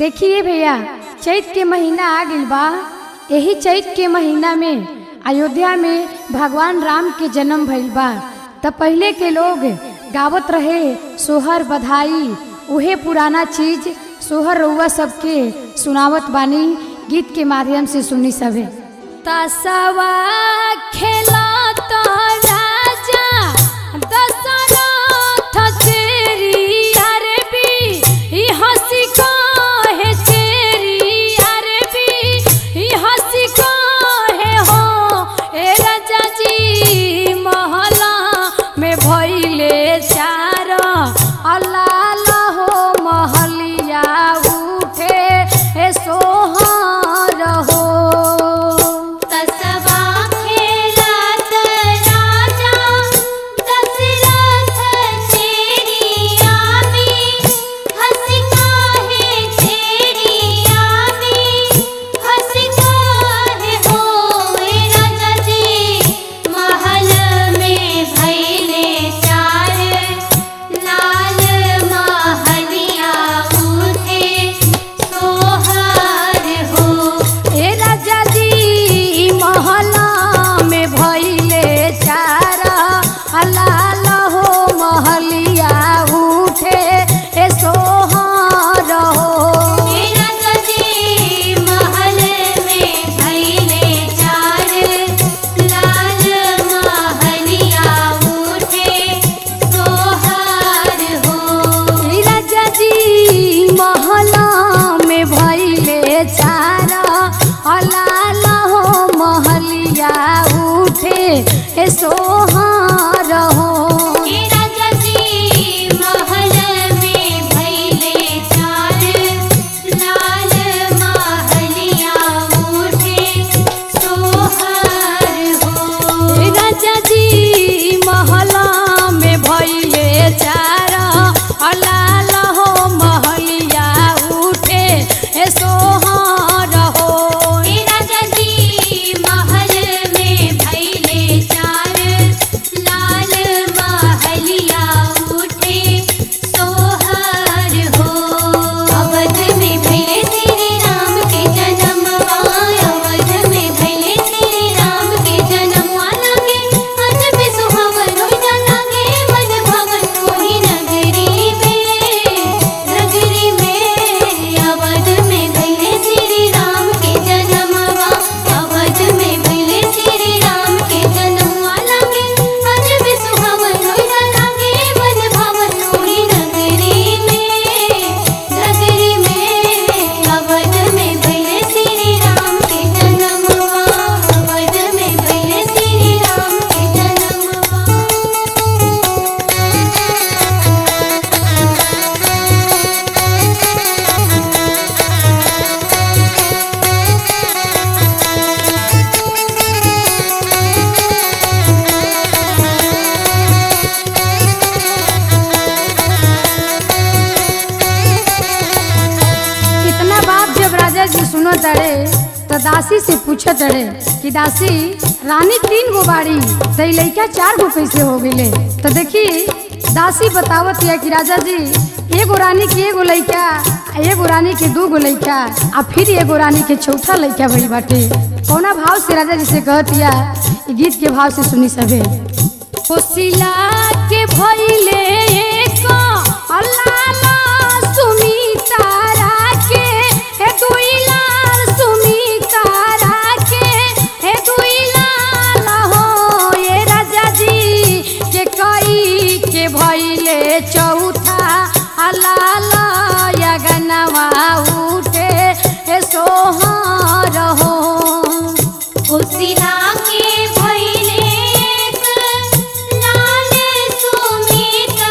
देखिए भैया चैत के महीना आ गइल बा यही चैत के महीना में अयोध्या में भगवान राम के जन्म भइल बा त पहले के लोग गावत रहे सोहर बधाई उहे पुराना चीज सोहर रउआ सबके सुनावत बानी गीत के माध्यम से सुनी सभे तसवा खेला तो राजा दशरथ चेरी अरबी ई हंसी काहे चेरी अरबी ई हंसी काहे हो ए राजा जी महला में भइले चार अलाल हो महलिया उठे ए सोहर हो तसवा खेलत राजा दशरथ चेरी आमी हंसी काहे चेरी आमी हंसी काहे होए राजा जी महल में भइले चार लाल महलिया उठे सोहर हो ए राजा जी महला में भइले चारा हलाल हो महलिया उठे ए सोहर हो मेरा सजी महल में भइले चार लाल महलिया उठे सोहर हो ए राजा जी महला में भइले चारा हलाल हो महलिया उठे ए सोहर हो मेरा सजी महल में भइले चार लाल महलिया उठे सोहर हो राजा जी महला में भइले चारा हलाल हो महलिया उठे ए सोहर हो मेरा जजी महल में भइले चार लाल महलिया उठे सोहर हो अवध में भइले श्री राम के जन्म अवध में भइले श्री राम के जन्म लागे अज में सुहावन होई लागे मन भवन होई नगरी में नगरी में अवध में भइले श्री राम के जन्म अवध में भइले श्री राम के जन्म लागे अज में सुहावन होई लागे मन भवन होई नगरी में नगरी में अवध में भइले श्री राम के जन्म अवध में भइले श्री राम के जन्म इतना बात जब राजा जी सुनो तड़े तो दासी से पूछत तड़े कि दासी रानी तीन गो बाड़ी तो ई लइका चार गो कैसे हो गइले तो देखी दासी बतावत है कि राजा जी एगो रानी के एगो लइका आ एगो रानी के दू गो लइका आ फिर एगो रानी के चौथा लइका भइल बाटे कौना भाव से राजा जी से कहत या ई गीत के भाव से सुनी सभे कोसिला के भइले एक अल्लाला सुमिता राके हे दुई लाल सुमिता राके हे दुई लाल हो ये राजा जी के कई के भइले चौथा अल्लाला यगनवा उठे हे सोहर हो उसिना के भइले एक लाल सुमिता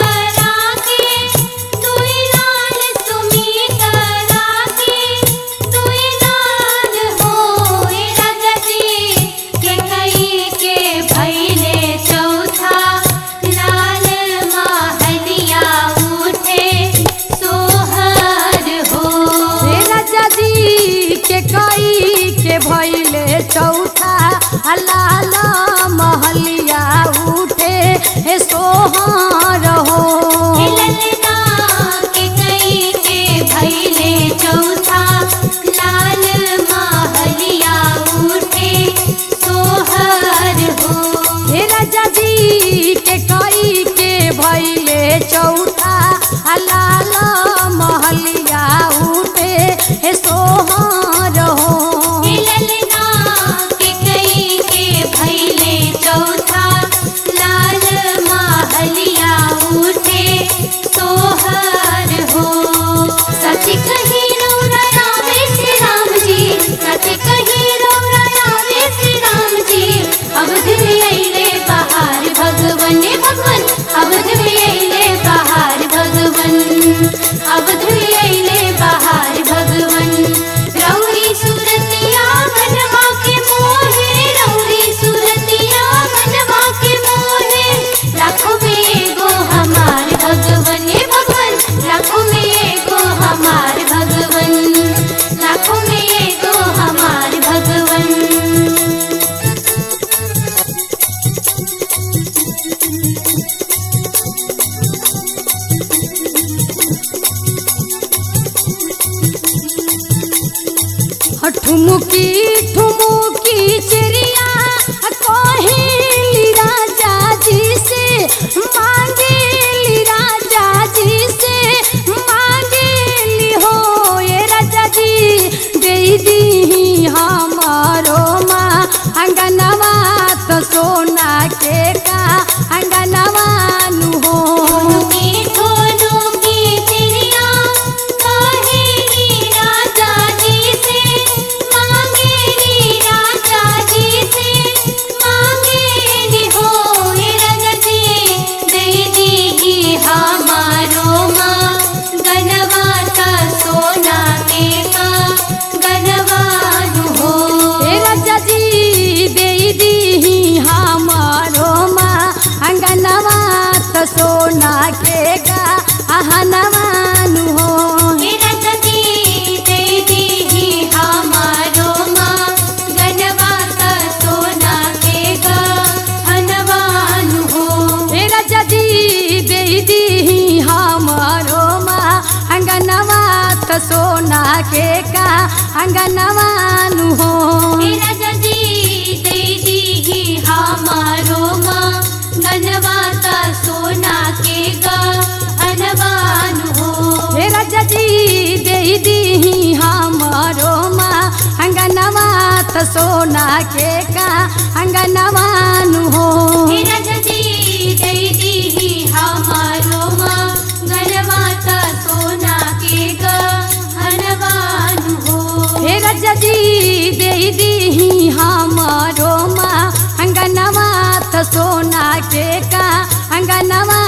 ठुमुकी ठुमुकी चिड़िया कोहिली राजा जी से मांगेली राजा जी से मांगेली हो ये राजा जी दे दी हमारो माँ अंगनवा तो सोना के का अंगनवा नु हो ठोनुकी ठोनुकी चिड़िया कहेली राजा जी से मांगेली राजा जी से मांगेली हो हे राजा जी दे दी हमारो माँ गनवा का सोना के का गनवानु हो हे राजा जी दे दी हमारो माँ अंगनवा तो सोना के का अहनवानु हो हे राजा जी दे दी हमारो माँ गनवा का सोना के गा हनवानु हो हे राजा जी दे दी हमारो माँ अंगनवा तो सोना के का अंगनवानु हो हे राजा जी दे दी हमारो माँ गनवा का सोना के गा हनवानु हो हे राजा जी दे दी हमारो माँ अंगनवा तो सोना के का अंगनवानु हो हे राजा जी दे दी हमारो माँ गनवा का सोना के गा हनवानु हो हे राजा जी दे दी हमारो माँ अंगनवा तो सोना के का अंगनवा